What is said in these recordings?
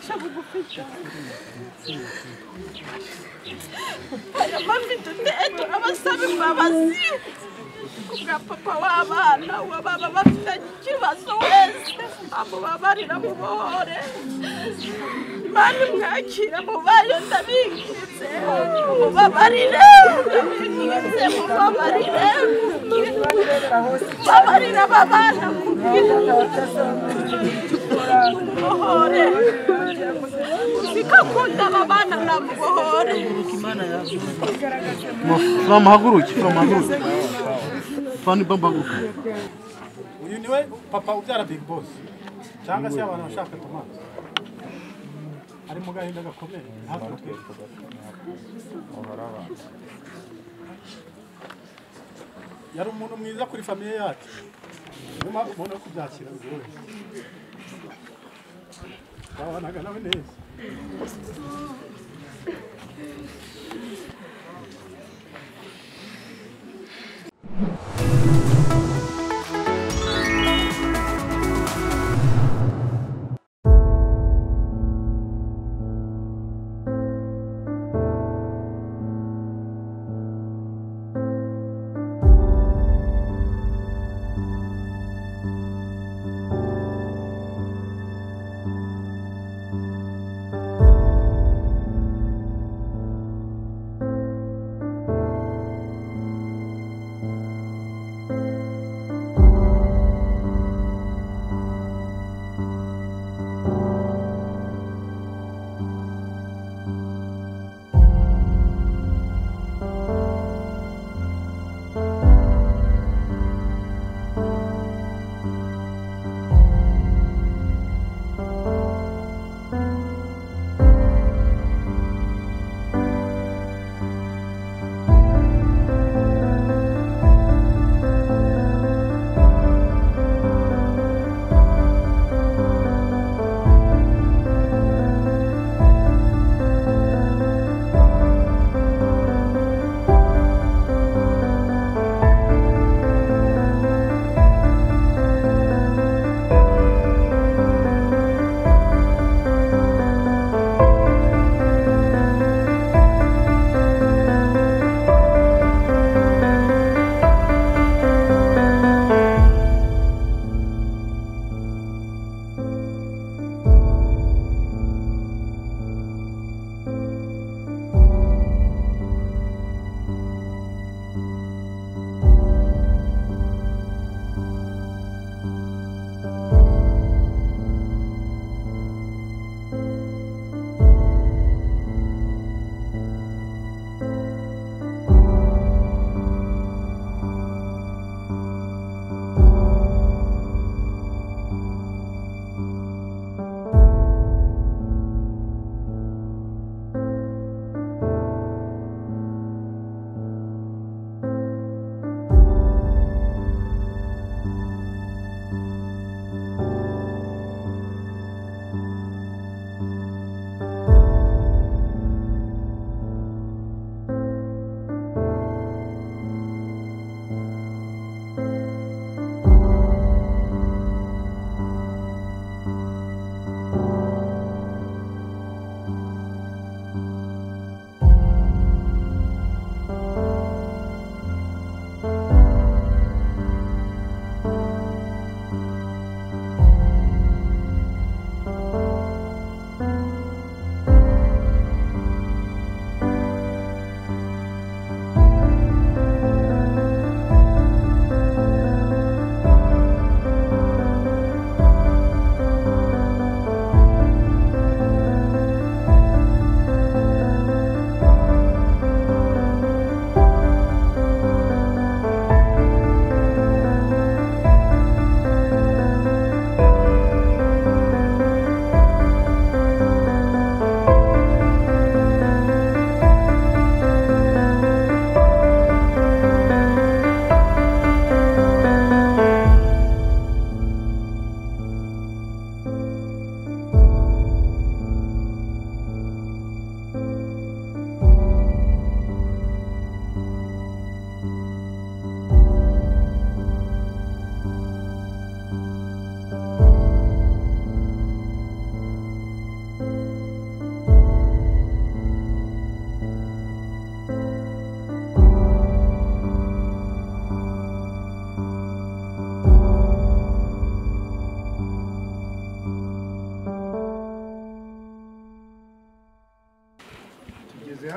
Чому бухать? Я мамі тут ету, а вас самі мама сі. Kuka papa w'abana uwababa bafitanye ikibazo wese amubabarira mubohore mana mwakira mubayo ndabingize mubabarire ndabingize mubabarire babarira ababana mubohore bikakunda ababana na mubohore From Haguruki, from Haguruki. Fani Bambaguka. uyu niwe papa ubyara big boss cyangwa se abantu bashaka tomato ari mu gahinda gakomeye ntabwo twese yari umuntu mwiza kuri famiye yacu niyo mpamvu umuntu wo kubyakira buri wese twabanaga nawe neza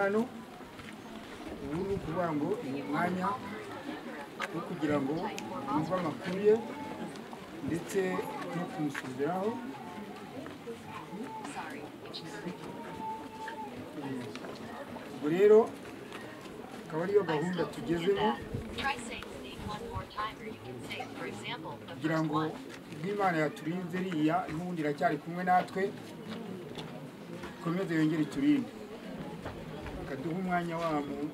hano ubu ni ukuvuga ngo ni umwanya wo kugira ngo yumve amakuru ye ndetse no kumusubiraho ubwo rero akaba ariyo gahunda tugezemo Try saying state one more time, or you can say, for example, the kugira first ngo one. n'imana yaturinze riya n'ubundi iracyari kumwe natwe ikomeze yongere iturinde ikaduha umwanya wa mu-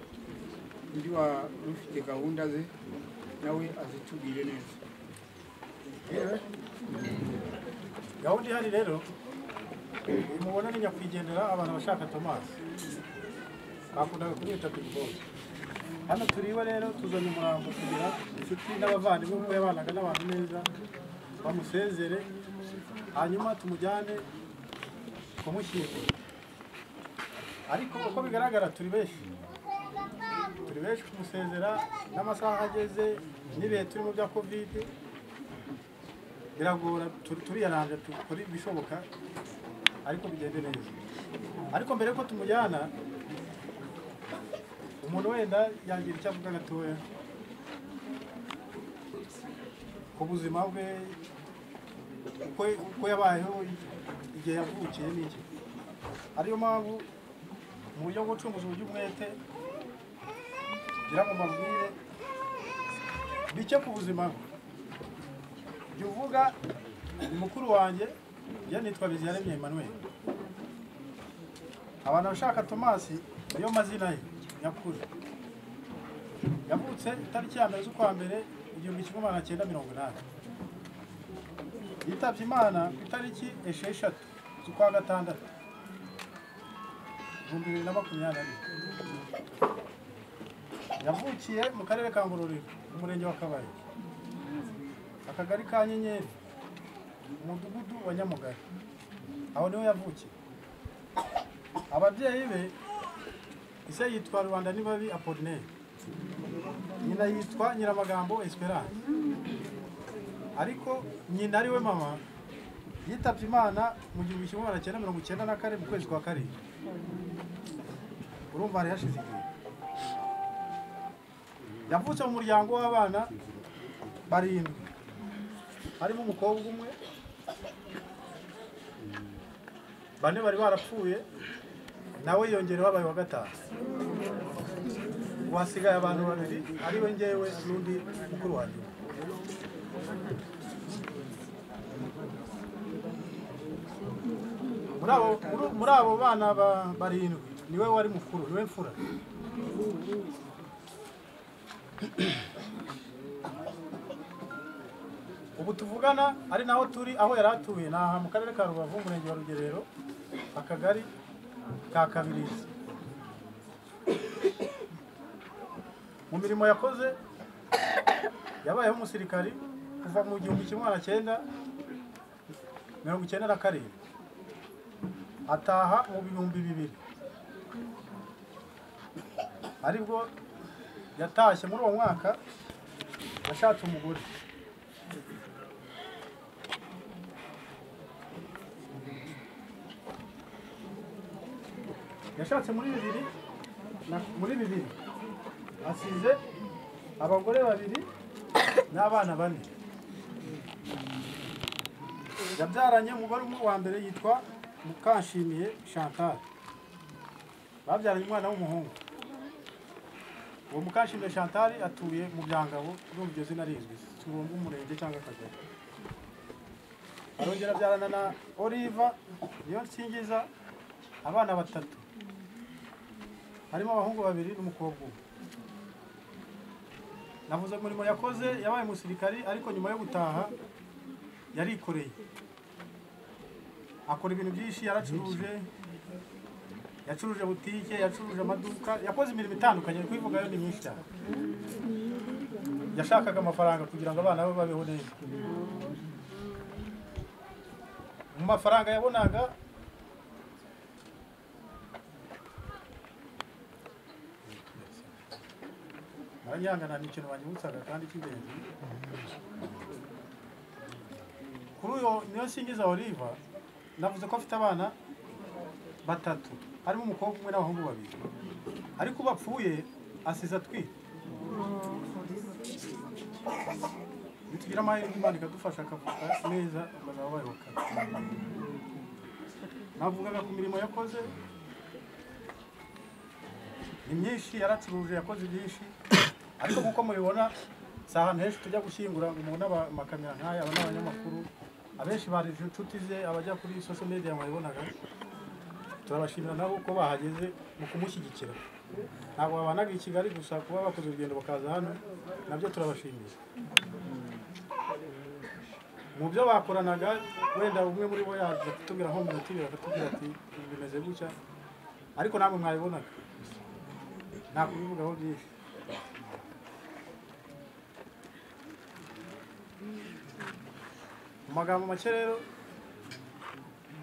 undi wa ufite gahunda ze nawe azitubwire neza gahunda ihari rero uyu mubona ni nyakwigendera abantu bashaka Thomas bakundaga kumwita Big Boss hano turi iwe rero tuzanye umurambo kugira inshuti n'abavandimwe bamwe yabanaga n'abantu neza bamusezere hanyuma tumujyane kumushyingura ariko uko bigaragara turi benshi turi benshi kumusezera n'amasaha ageze n'ibihe turimo bya kovide biragora tu- turiyaranja dukora ibishoboka ariko bigende neza ariko mbere yuko tumujyana umuntu wenda yagira icyo avuga gatoya ku buzima bwe uko, uko yabayeho igihe yavukiye n'iki ariyo mpamvu mu buryo bwo gucunguza uburyo umwete ngira ngo mbabwire bike ku buzima bwe jya uvuga ni mukuru wanjye ye nitwa biziyaremye emmanuel abantu bashaka tomasi niyo mazina ye nyakuri yavutse itariki ya mbere z'ukwa mbere igihumbi kimwe magana cyenda mirongo inani yitabye imana ku itariki esheshatu z'ukwa gatandatu ibihumbi bibiri na makumyabiri na bine yavukiye mu karere ka ngororero mu murenge wa kabaye akagari ka nyenyeri umudugudu wa nyamugari aho niho yavukiye ababyeyi be ise yitwa rubanda nibabi apolineri nyina yitwa nyiramagambo esperance ariko nyina ari we mama yitabye imana mu gihumbi kimwe magana cyenda mirongo icyenda na kane mu kwezi kwa karindwi urumva hari hashize igihe yavutse mu muryango w'abana barindwi harimo umukobwa umwe bane bari barapfuye nawe yongereho abaye wa gatanu wasigaye abantu babiri ari we ngewe n'undi mukuru wanjye muri abo muri- muri abo bana ba- barindwi niwe wari mukuru niwe mfura ubu tuvugana ari naho turi aho yari atuye ni aha mu karere ka rubavu umurenge wa rugerero akagari ka kabirizi mu mirimo yakoze yabayeho umusirikari kuva mu gihumbi kimwe magana cyenda mirongo icyenda na karindwi ataha mu bihumbi bibiri aribwo yatashye muri uwo mwaka yashatse umugore yashatse muri bibiri na- muri bibiri asize abagore babiri n'abana bane yabyaranye umugore umwe wa mbere yitwa mukanshimiye chantal babyaranye umwana w'umuhungu uwo mukanshimiye chantal atuye mu byangabo urumva iryo zina rizwi turumva umurenge cyangwa akagari arongera abyarana na oliva niyo nsingiza abana batatu harimo abahungu babiri n'umukobwa umwe navuze umurimo yakoze yabaye umusirikari ariko nyuma yo gutaha yarikoreye akora ibintu byinshi yaracuruje yacuruje butike yacuruje amaduka yakoze imirimo itandukanye kuyivugayo ni myinshi cyane yashakaga amafaranga kugira ngo abana be babeho neza mu mafaranga yabonaga baranyihangana ni ikintu banyibutsaga kandi cy'ingenzi kuri uyu niyo nsingiza oliva navuze ko afite abana batatu harimo umukobwa umwe n'abahungu babiri ariko ubu apfuye asize atwite bitugira amahirwe imana ikadufasha akavuka neza bakazaba bayoboka navugaga ku mirimo yakoze ni myinshi yaracuruje yakoze byinshi ariko nk'uko mubibona si ahantu henshi tujya gushyingura ngo mubone aba- amakamera nk'aya aba ni abanyamakuru abenshi bari inshuti ze abajya kuri social media mubibonaga turabashimira nabo ko bahageze mu kumushyigikira ntabwo babanaga i kigali gusa kuba bakoze urugendo bakaza hano nabyo turabashimira mu byo bakoranaga wenda umwe muri bo yaza kutubwira nko minotiri bakatubwira ati "Ibi bimeze gutya ariko namwe mwabibonaga nta kubivugaho byinshi mu magambo make rero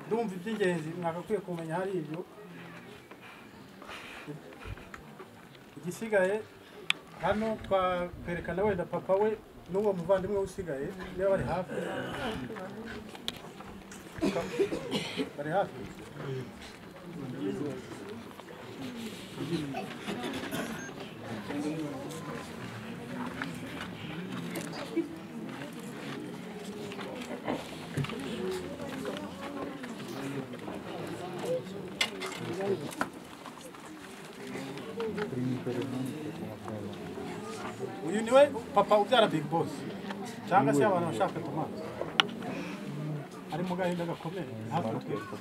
ndumva iby'ingenzi mwakakwiye kumenya hari ibyo igisigaye hano twakwerekana wenda papa we n'uwo muvandimwe we usigaye niba bari hafi bari hafi uyu niwe papa ubyara big boss cyangwa se abantu bashaka tomate ari mu gahinda gakomeye natwe twese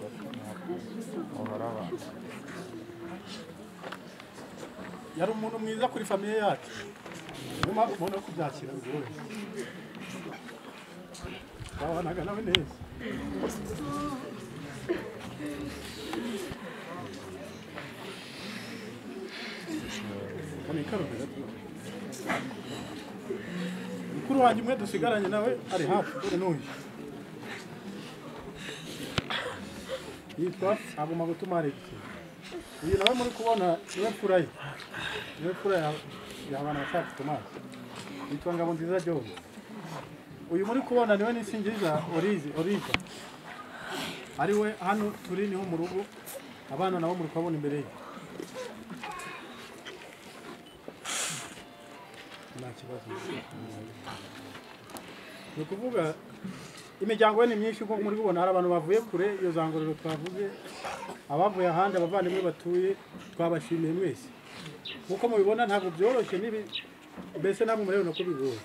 yari umuntu mwiza kuri famiye yacu niyo mpamvu umuntu wo kubyakira buri wese twabanaga nawe neza kane karumira mukuru wanjye umwe dusigaranye nawe ari hafi dore n'uyu yitwa aguma gutuma arebye uyu nawe muri kubona niwe fura ye niwe fura ya- y'abantu bashaka tomasi yitwa ngabo nziza john uyu muri kubona niwe nisingiza orize oriza ari we hano turi niho mu rugo abana nabo muri kubabona imbere ye nta kibazo ni ukuvuga imiryango ye ni myinshi nko muri kubona hari abantu bavuye kure iyo zangorero twavuze abavuye ahandi abavandimwe batuye twabashimiye mwese nk'uko mubibona ntabwo byoroshye n'ibi mbese namwe murabibona ko bigoye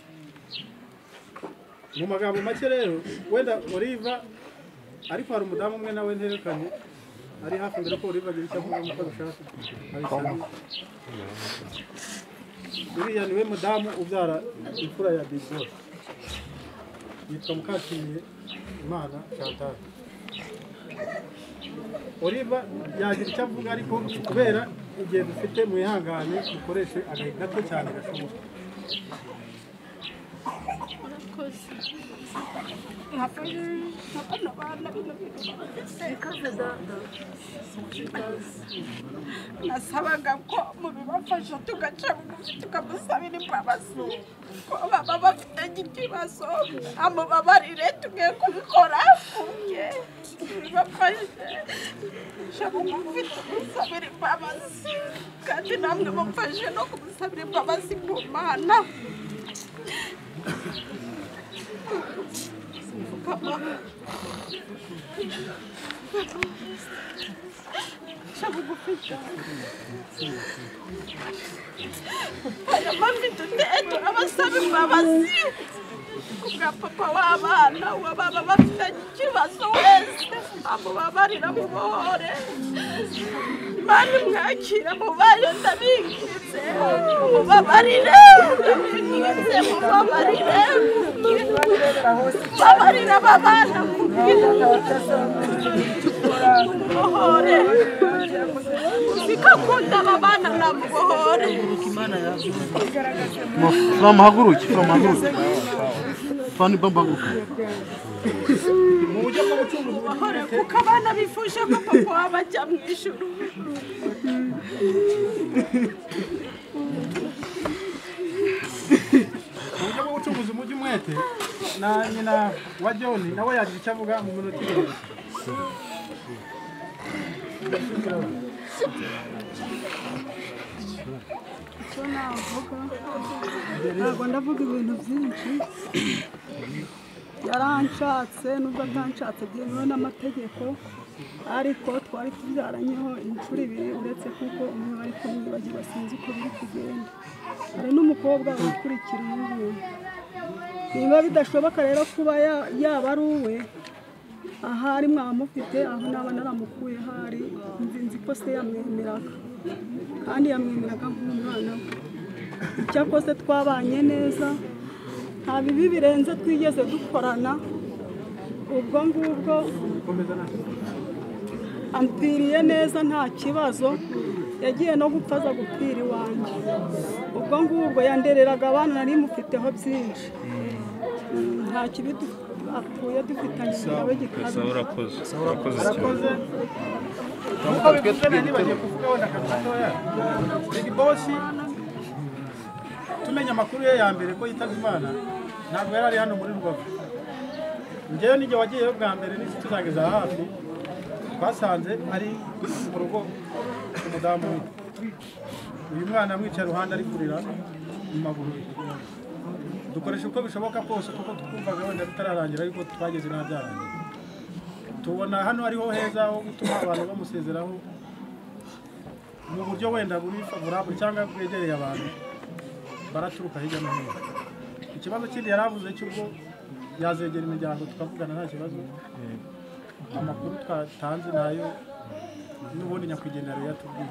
mu magambo make rero wenda oliva ariko hari umudamu umwe nawe nterekanye ari hafi mbere ko oliva agira icyo avuga nk'uko abishaka abisanga uriya niwe mudamu ubyara imfura ya big boss yitwa mukashimiye imana chantal oliva yagira icyo avuga ariko kubera igihe dufite mwihangane dukoreshe agahe gato cyane gashoboka nasabaga ko mubibafasha tugaca bugufi tukamusabira imbabazi ko baba bafite ikibazo amubabarire tugiye kubikora kumwe tubibafashe duca bugufi tumusabira imbabazi kandi namwe mumfashe no kumusabira imbabazi ku mana Papa. Shaka gufasha hari impamvu dute ejo abasaba imbabazi ku bwa papa w'abana uwo baba bafitanye ikibazo wese amubabarira mubohore imana imwakira mubayo ndabingiritse mubabarire ndabingiritse mubabarire mubabarire aba bana mubohore zikakunda aba bana namubohore From Haguruch, from Haguruch. Funny Bambaguruch. mu buryo bwo gucunguza amahoro kuko abana bifuje ko papa waba ajya mu ijuru mu buryo bwo gucuruza umujyi umwete na nyina wa john nawe yagira icyo avuga mu minota irenga ntabwo ndavuga ibintu byinshi yaranshatse nubwo atanshatse byemewe n'amategeko ariko twari tubyaranyeho inshuro ibiri uretse kuko umwe bari kumwibagiwe sinzi uko biri kugenda hari n'umukobwa wikurikira uyu nguyu niba bidashoboka rero kuba ya- yaba ari uwe ahari mwamufite aho naba naramukuye hari nzi nzi ko se yamwemeraga kandi yamwemeraga nk'umwana we icyakoze twabanye neza nta bibi birenze twigeze dukorana ubwo ngubwo ampfiriye neza nta kibazo yagiye no gupfa aza gupfira iwanjye ubwo ngubwo yandereraga abana nari mufiteho byinshi Mm, nta kibi du- apfuye dufitanye nawe gusa gikabije urakoze urakoze cyane Urakoze. Nkuko bivuze nibagiye kuvuga wenda gatoya big boss tumenya amakuru ye ya mbere ko yitabye imana ntabwo yari ari hano muri rubavu njyewe n'igihe wagiyeyo bwa mbere n'inshuti zanjye za hafi twasanze ari mu rugo umudamu we uyu mwana amwicaye iruhande ari kurira mu maguru ye dukoresha uko bishoboka kose kuko twumvaga wenda bitararangira ariko twageze n'abyarangiye tubona hano ariho heza ho gutuma abantu bamusezeraho mu buryo wenda buri favorable cyangwa bwegereye abantu baraturuka hirya no hino ikibazo kindi yari avuze cy'ubwo yazegera imiryango tukavugana nta kibazo amakuru twatanze nayo n'ubundi nyakwigendera yari yatubwiye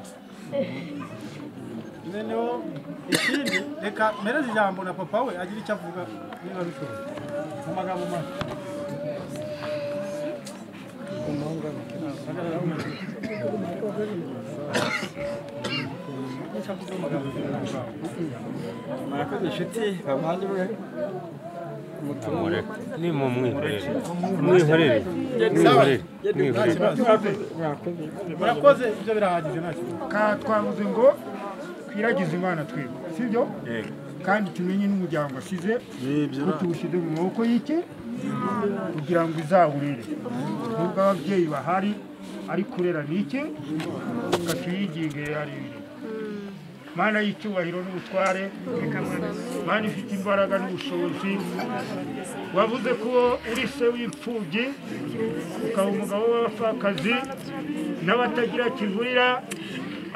noneho ikindi reka mpereze ijambo na papa we agira icyo avuga niba bishoboka mu magambo make murakoze inshuti bavandimwe mutumure ni mu mwihorere mwihorere mwihorere mwihorere murakoze murakoze ibyo birahagije nta kibazo ka twavuze ngo twiragize imana twebwe sibyo Yego. kandi tumenye n'umuryango asize ko tuwushyize mu maboko y'ike kugira ngo izawurere nubwo ababyeyi bahari ari kurera n'ike katuyigige hari ibiri mana y'icyubahiro n'ubutware mana ifite imbaraga n'ubushobozi wavuze ko uri se w'imfubyi ukaba umugabo w'abapfakazi n'abatagira kivurira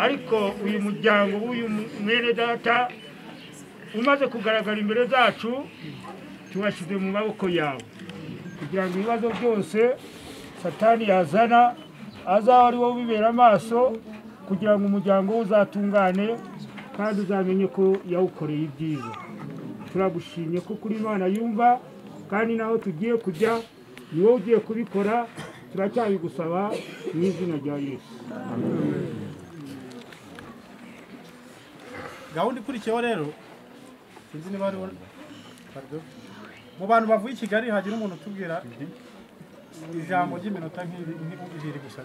ariko uyu muryango w'uyu mwene data umaze kugaragara imbere zacu tuwashyize mu maboko yawe kugira ngo ibibazo byose satani yazana azabe ari wowe ubibera amaso kugira ngo umuryango we uzatungane kandi uzamenye ko yawukoreye ibyiza turagushimye ko kuri imana yumva kandi naho tugiye kujya ni wowe ugiye kubikora turacyabigusaba mu izina rya yesu gahunda ikurikiyeho rero sinzi niba ari Pardon. mu bantu bavuye i kigali hagira umuntu utubwira ijambo ry'iminota nk'iri nk'ibiri gusa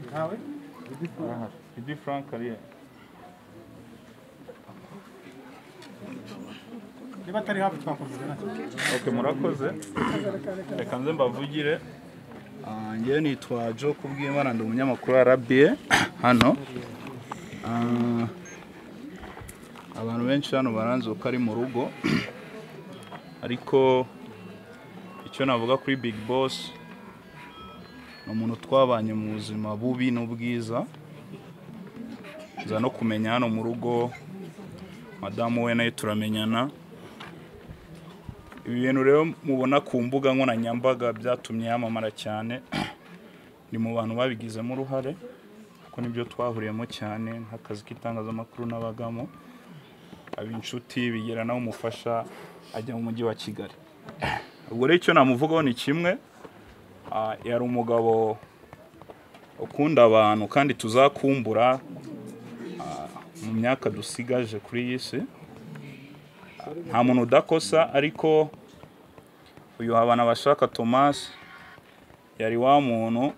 ntawe Didi Frank ariya niba atari hafi twakomeza nacyo ok murakoze reka nze mbavugire Ah, njyewe nitwa Joe Kubwimana ndi umunyamakuru wa RBA hano Ah, abantu benshi hano baranzi uko ari mu rugo ariko icyo navuga kuri Big Boss ni umuntu twabanye mu buzima bubi n'ubwiza nza no kumenya hano mu rugo madamu we nayo turamenyana ibi bintu rero mubona ku mbuga nkoranyambaga byatumye yamamara cyane ni mu bantu babigizemo uruhare kuko nibyo twahuriyemo cyane nk'akazi k'itangazamakuru n'abagamo aba inshuti bigira nawe umufasha ajya mu mujyi wa kigali ubwo rero icyo namuvugaho ni kimwe ah, yari umugabo ukunda abantu kandi tuzakumbura ah, mu myaka dusigaje kuri iyi si nta muntu udakosa ariko uyu habana bashaka thomas yari wa muntu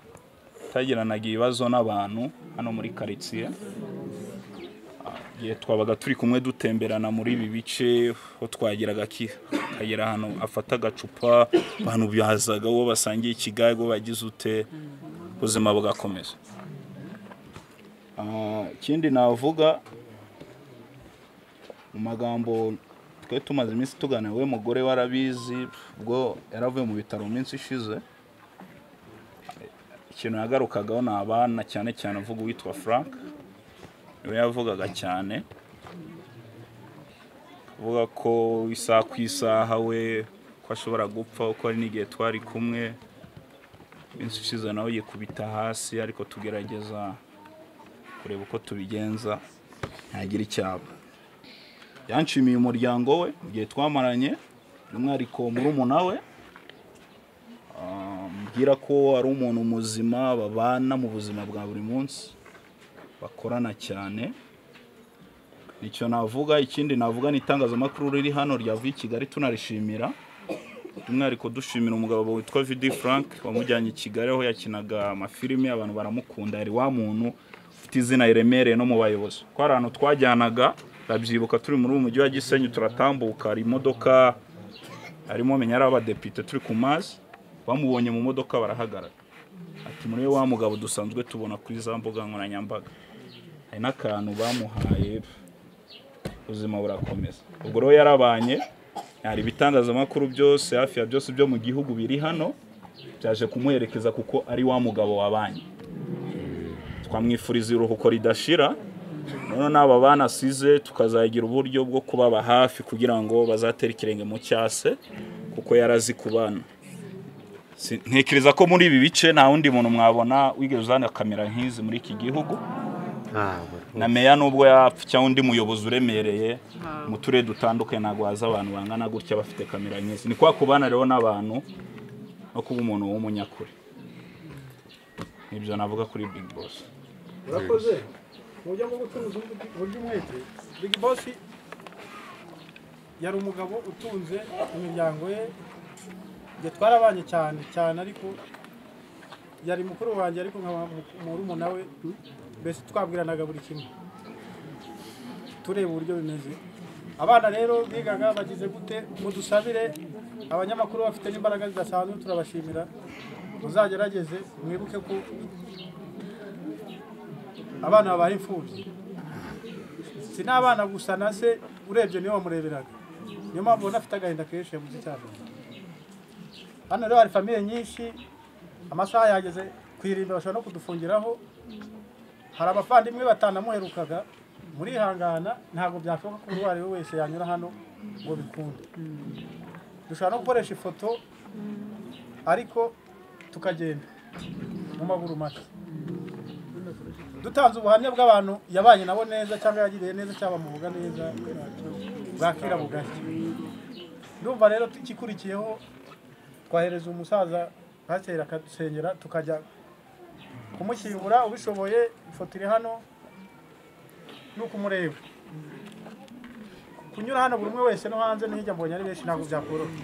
utagiranaga ibibazo n'abantu hano muri karitsiye igihe twabaga turi kumwe dutemberana muri ibi bice ho twagiraga ki- akagera ahantu afata agacupa abantu byazaga uwo basangiye ikigali uwo bagize ute ubuzima bugakomeza Ah, ikindi navuga mu magambo twe tumaze iminsi tuganira we mugore warabizi ubwo yaravuye mu bitaro mu minsi ishize ikintu yagarukagaho ni abana cyane cyane avuga uwitwa frank niwe yavugaga cyane avuga ko isaha ku isaha we ko ashobora gupfa kuko hari n'igihe twari kumwe iminsi ishize nawe yikubita hasi ariko tugerageza kureba uko tubigenza ntagira icyaba yanshimiye umuryango we mu gihe twamaranye by'umwihariko murumuna we Ah, mbwira ko ari umuntu muzima babana mu buzima bwa buri munsi bakorana cyane icyo navuga ikindi navuga ni itangazamakuru riri hano ryavuye i kigali tunarishimira by'umwihariko dushimira umugabo witwa vidi frank wamujyanye i kigali aho yakinaga amafilime abantu baramukunda yari wa muntu ufite izina riremereye no mu bayobozi ko hari ahantu twajyanaga ndabyibuka turi muri uyu mujyi wa gisenyi turatambuka hari imodoka harimo menya ari abadepite turi ku mazi bamubonye mu modoka barahagarara ati muri wa mugabo dusanzwe tubona kuri za mbuga nkoranyambaga hari n'akantu bamuhaye ubuzima burakomeza ubwo rero yarabanye hari ibitangazamakuru byose hafi ya byose byo mu gihugu biri hano byaje kumuherekeza kuko ari wa mugabo wabanye twamwifuriza iruhuko ridashira noneho n'aba bana asize tukazagira uburyo bwo kubaba hafi kugira ngo bazatere ikirenge mu cyase kuko yarazi ku bana Si- ntekereza ko muri ibi bice nta wundi muntu mwabona wigeze uzana kamera nk'izi muri iki gihugu na meya nubwo yapfa cyangwa undi muyobozi uremereye mu turere dutandukanye ntabwo haza abantu bangana gutya bafite kamera nk'izi ni kwa kubana rero n'abantu no kuba umuntu w'umunyakuri nibyo navuga kuri big boss urakoze mu buryo bwo gutuza uburyo- uburyo umwete big boss yari umugabo utunze imiryango ye njye twarabanye cyane cyane ariko yari mukuru wanjye ariko nkaba murumuna we mbese twabwiranaga buri kimwe tureba uburyo bimeze abana rero bigaga bagize gute mudusabire abanyamakuru bafite n'imbaraga zidasanzwe turabashimira muzagerageze mwibuke ko abana babaye imfubyi si n'abana gusa na se urebye niwe wamureberaga niyo mpamvu ubona afite agahinda kenshi yabuze icyapa hano rero hari famiye nyinshi amasaha yageze ku irimbi bashobora no kudufungiraho hari abavandimwe batanamuherukaga murihangana ntabwo byashoboka ko uwo ari we wese yanyura hano ngo bikunde dushobora no gukoresha ifoto ariko tukagenda mu maguru make dutanze ubuhamya bw'abantu yabanye nabo neza cyangwa yagiriye neza cyangwa bamuvuga neza bwakira bugacya ndumva rero ikikurikiyeho twahereza umusaza pasiteri akadusengera tukajya kumushyingura ubishoboye ifoto iri hano ni ukumureba kunyura hano buri umwe wese no hanze no hirya mbonye ari benshi ntabwo byakoroha